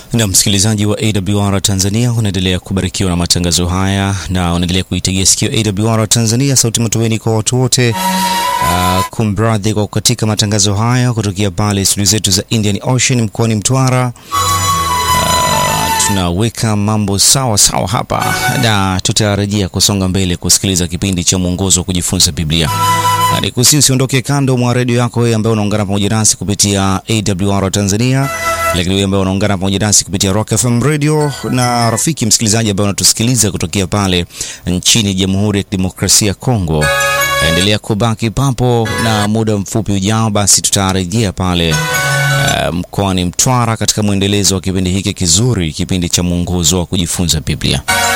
Na msikilizaji wa AWR Tanzania unaendelea kubarikiwa na matangazo haya na unaendelea kuitegea sikio AWR Tanzania, sauti matumaini kwa watu wote. Uh, kumradhi kwa kukatika matangazo haya kutokea pale studio zetu za Indian Ocean mkoani Mtwara. Uh, tunaweka mambo sawa sawa hapa na tutarajia kusonga mbele kusikiliza kipindi cha mwongozo wa kujifunza Biblia. Na nikusihi usiondoke kando mwa redio yako wewe ambaye unaungana pamoja nasi kupitia AWR Tanzania, lakini wewe ambaye unaungana pamoja nasi kupitia Rock FM Radio na rafiki msikilizaji ambaye unatusikiliza kutokea pale nchini Jamhuri ya Kidemokrasia ya Kongo, endelea kubaki papo, na muda mfupi ujao basi tutarejea pale uh, mkoani Mtwara katika mwendelezo wa kipindi hiki kizuri, kipindi cha mwongozo wa kujifunza Biblia.